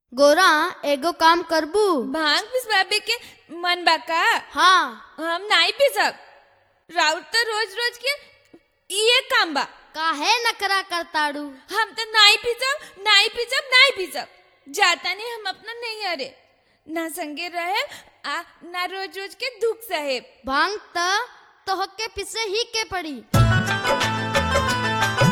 गोरा एगो काम करबू भांग पिसवाबे के मन बा का हाँ हम नहीं पिसब राउत तो रोज रोज के ये काम बा काहे नकरा करताड़ू हम तो नहीं पिसब नहीं पिसब नहीं पिसब जाता नहीं हम अपना नहीं अरे ना संगे रहे आ ना रोज रोज के दुख सहे भांग त तोहके पिसे ही के पड़ी